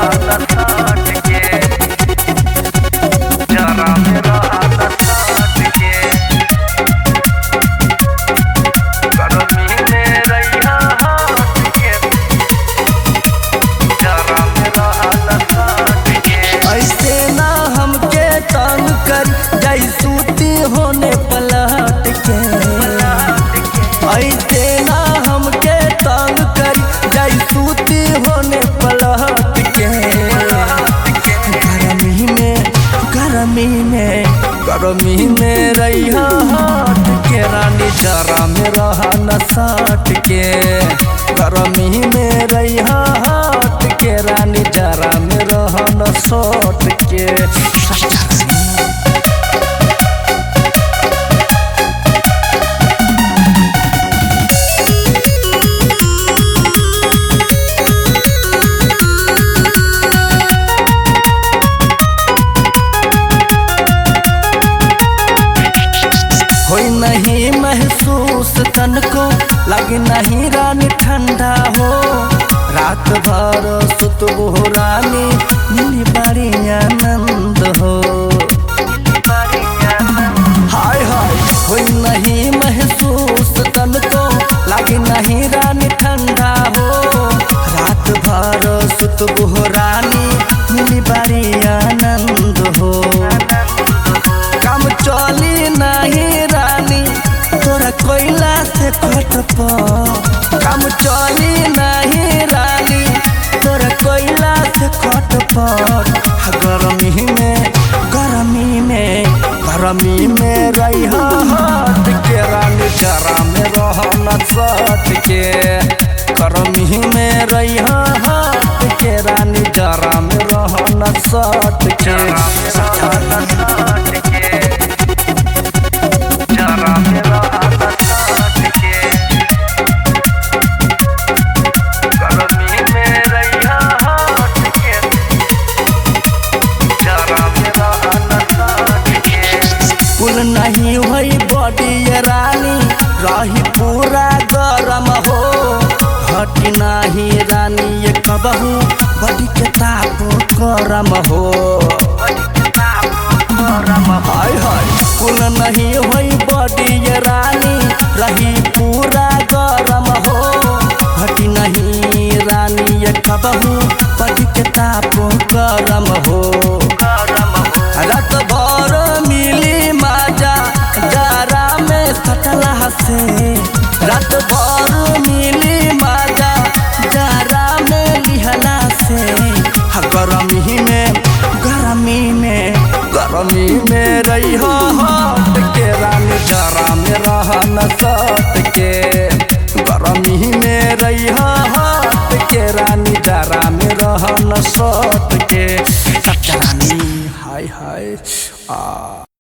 रहल सट के जरा में रहल सट के गरमी में रहिया हट के जरा में रहल सट के ऐसे ना हमके तंग कर जाई सूती होने पलट के ऐसे ना हमके तंग कर जाई सूती होने पलट के गर्मी में गर्मी में गर्मी में रहिया हट के रानी जरा में रहा न सट के गर्मी में रहिया हट के रानी जरा में रहा न सट के होई नहीं महसूस तन को लगे नहीं रानी ठंडा हो रात भर सुतबो रानी मिली बड़ी आनंद हो हाय हाय होई नहीं महसूस तन को लगे नहीं रानी ठंडा हो रात भर सुतबो रानी मिली बड़ी आनंद हो काम चली नहीं रानी तोरा कोयला से कट काम चली नहीं रानी तोरा कोयला से कट गर्मी में गर्मी में गर्मी में रही हट के रानी जरा में रह न सट के गर्मी में रही हट के रानी जरा में रह न सट के जरा में रहल सट के जरा में रहल सट के गरमी में रहिया हट के जरा में रहल सट के कुल नहीं हुई बॉडी ये रानी रही पूरा गरम हो हटी नहीं रानी ये कबहू बॉडी के ताप गरम हो हाय हाय कुल नहीं हुई बॉडी ये रानी रही पूरा गरम हो हटी नहीं रानी ये कबहू बॉडी के ताप गरम हो रात भर मिली माजा जरा में सटला से रात भर मिली माजा जरा में लिहला से हा गरमी में गरमी में गरमी में रही हट के रानी जरा में रह न सट के गरमी में रही हट के रानी जरा में रह न सट के सट रानी हाय हाय आ